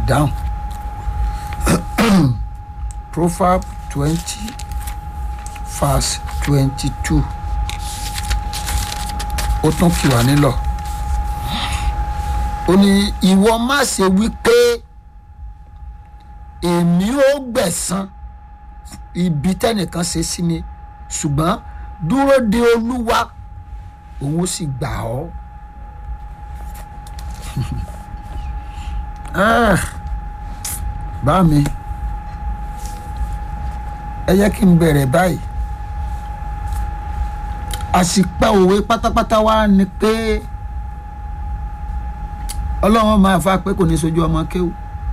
dáhùn proverb twenty verse twenty two ó tún kì wá nílọ ó ní ìwọ má ṣe wí pé èmi ó gbẹ̀san ibi tẹ́nìkan ṣe sí mi ṣùgbọ́n dúró de olúwa òun ó sì gbà ọ́. Ah, bá mi ẹ yẹ kí n bẹ̀rẹ̀ báyìí àṣìpẹ́ òwe pátápátá wá ni pé ọlọ́run máa fa pé kò ní sojú ọmọ kéwù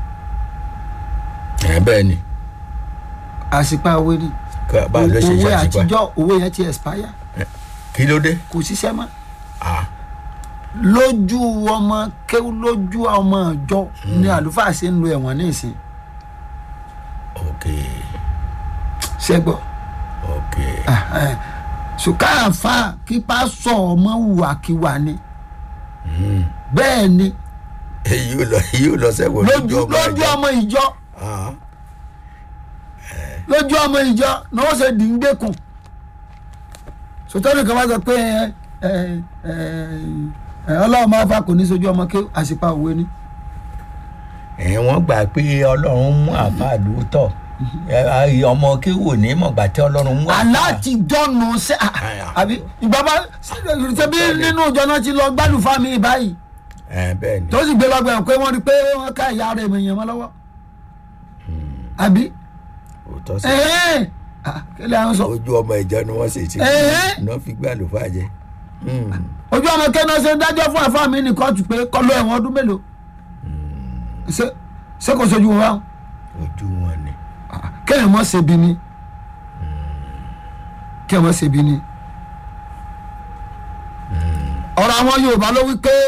ẹ bẹ́ẹ̀ ni àṣìpẹ́ òwe ni ká- báwo ló ṣe òwe ṣàṣìpá àtijọ́ òwe yẹn ti expire kí ló dé kò ṣiṣẹ́ mọ́ Ah, lójú ọmọ kéwù lójú ọmọ ìjọ ni àlùfáà ṣe ń lo ẹ̀wọ̀n ní ìsìn ok ṣẹ́gbọ́ ok ṣùkáàfà kí pásọ ọmọ hùwàkiwà ni bẹ́ẹ̀ ni èyí ò lọ èyí ò lọ sẹ́wọ̀n lójú lójú ẹ̀jẹ̀. ọmọ ìjọ Ah, lójú ọmọ ìjọ ni wọ́n ṣe dì ń gbẹ́kùn sọtọ́nù kan bá sọ pé ẹ ẹ ẹ ẹ ọlọ́run máa fa kò ní sojú ọmọ kéwù àṣìpá òwe ni. ẹ̀ wọ́n gbà pé ọlọ́run mú àfáà lóòótọ́ Ẹ, ọmọ kí wò ní mọ̀gbà tí ọlọ́run mú àfáà. aláàtì dọ́nù ṣe àbí ìgbàgbọ́ ṣe bí nínú ìjọ náà ti lọ gbádùn fámi báyìí ẹ bẹ́ẹ̀ ni tó sì gbé lọ́gbẹ̀ẹ́ pé wọ́n rí pé wọ́n ká ìyá rẹ̀ èèyàn mọ́ lọ́wọ́ àbí òótọ́ sí ẹ̀hẹ́n Ah, kí lè àwọn sọ ojú ọmọ ìjọ ni wọ́n sì ti Ẹ̀hẹ́. iná fi gbé àlùfáà jẹ Hmm. ojú ọmọ kẹ́nà ṣe ń dájọ́ fún àfáà mi ní kóòtù pé kọ́lọ́ ẹ̀wọ̀n ọdún mélòó ṣé ṣé kò sojú wọn báwọn ojú wọn ni kéèyàn mọ̀ ṣe bí ni kéèyàn mọ̀ ṣe bí ni ọ̀rọ̀ àwọn Yorùbá ló wí pé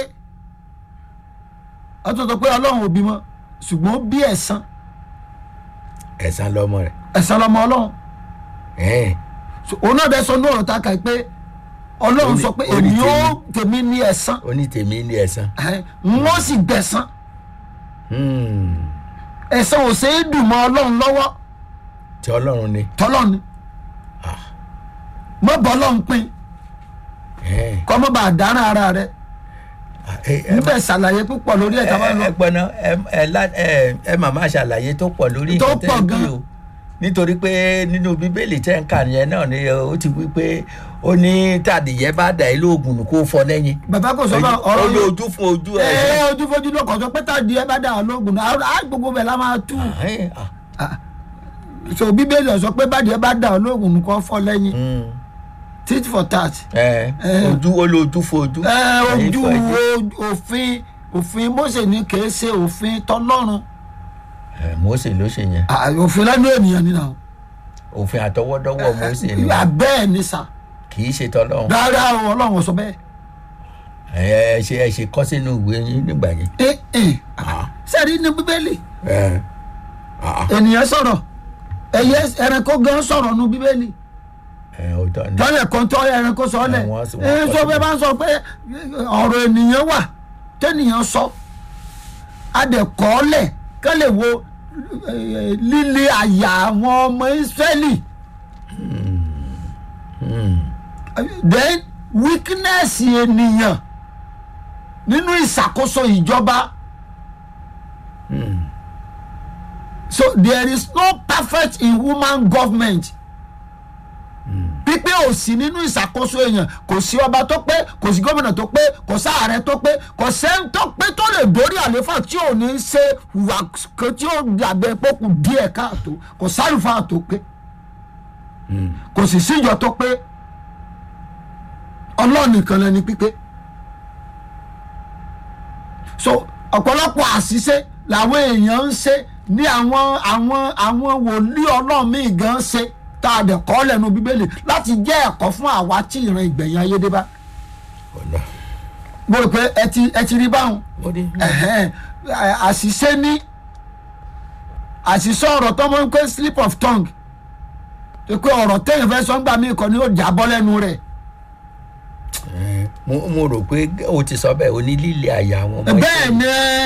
ọtún sọ pé Ọlọ́run ò bímọ ṣùgbọ́n ó bí ẹ̀san ẹ̀sán lọ́mọ rẹ̀ ẹ̀san lọ́mọ Ọlọ́run Ẹ̀hẹ́n. So, òun náà dẹ sọ ní ọ̀rọ̀ tá a kà pé Ọlọ́run Ó ní- sọ pé ó ní èmi ó tèmi. tèmi ní ẹ̀san ó ní tèmi ní ẹ̀sán wọ́n sì gbẹ̀san Hmm. ẹ̀san ò ṣeé dùn mọ́ Ọlọ́run lọ́wọ́ tí ọlọ́run ni tọ́lọ́ ni Ah. mọ́ bọ́ Ọlọ́run pín Ẹ̀hẹ́n. kọ́ mọ́ bá a dáná ara rẹ̀ Ah, ẹ- ẹ níbẹ̀ ṣàlàyé púpọ̀ lórí ẹ̀ tá a bá ẹ lọ. ẹ gbọ́ná ẹ ẹ lá- ẹ ẹ màmá ṣàlàyé tó pọ̀ lórí Tó nǹkan tẹ́ pọ̀ ẹ wí gan. o nítorí pé nínú bíbélì tẹ́ ń kà yẹn náà ni ó ti wí pé ó ní tàdíyẹ bá dà ilé oògùn kó fọ lẹ́yìn bàbá kò sọ bá ó ọ̀rọ̀ ní yóò ojú fún ojú ẹ ẹ ojú fojú ló kọ̀ sọ pé tàdí ẹ bá dà ọ́ lóògùn náà á gbogbo bẹ̀ la máa tú Ẹ̀hẹ́n. Ah, so bíbélì ọ̀ sọ pé bàdí ẹ bá dà ọ́ lóògùn kọ́ fọ́ lẹ́yìn hmm. tit for tat ẹ Ẹ. ojú ó lé ojú fún ojú ẹ Ẹ̀yìn ojú fún ẹ̀yìn. o- òfin òfin Mósè ní kìí ṣe òfin tọlọ́run Ẹ, Mósè ló ṣe yẹn Ah, òfin lẹ́nu ènìyàn nínú àwọn òfin àtọwọ́dọ́wọ́ Mósè ni bẹ́ẹ̀ ni sà kì í ṣe tọ́lọ́run rárá o ọlọ́run ò sọ bẹ́ẹ̀ ẹ ẹ ṣe ẹ ṣe kọ́ sínú ìwé yín nígbà yẹn. ẹ ẹ Ah. sẹ́ẹ̀rí ní bíbélì Ẹ. Ah. ènìyàn sọ̀rọ̀ ẹyẹ ẹranko gan sọ̀rọ̀ nu bíbélì ẹ òótọ́ ni tọ́lẹ̀ kan tọ́ ẹranko sọ lẹ̀ Ẹ, wọ́n sì- ẹ wọ́n sọ kọ́ bẹ́ẹ̀ bá ń sọ pé ọ̀rọ̀ ènìyàn wà tẹ́nìyàn sọ adẹ̀kọ́lẹ̀ kẹ́ lè wo eh, líle àyà àwọn ọmọ Ísírẹ́lì then weakness ènìyàn nínú ìṣàkóso ìjọba so there is no perfect in human government pípé ò sí nínú ìṣàkóso èèyàn kò sí ọba tó pé kò sí gómìnà tó pé kò sí ààrẹ tó pé kò sẹ́ni tó pé tó lè dórí àléfà tí ò ní ṣe hùwà kan tí ó dàbẹ̀ pọ́kù díẹ̀ káàtó kò sálùfà tó pé kò sì síjọ tó pé ọlọ́run nìkan lẹni pípé so ọ̀pọ̀lọpọ̀ àṣìṣe làwọn èèyàn ń ṣe ní àwọn àwọn àwọn wòlíì ọlọ́run míì gan ṣe tá a dẹ̀ kọ́ lẹ́nu bíbélì láti jẹ́ ẹ̀kọ́ fún àwa tí ìran ìgbẹ̀yìn ayé dé bá ọ̀nà mo rò pé ẹ ti ẹ ti rí báwọn ó ní ẹ̀hẹ́n, ẹ, àṣìṣe ní àṣìṣe ọ̀rọ̀ tó mọ̀ ń pé slip of tongue tó pé ọ̀rọ̀ téèyàn fẹ́ sọ ń gbà mí kọ́ ni ó jábọ́ lẹ́nu rẹ̀ ẹ, mo mo rò pé o ti sọ bẹ́ẹ̀ o ní líle àyà àwọn ọmọ bẹ́ẹ̀ ni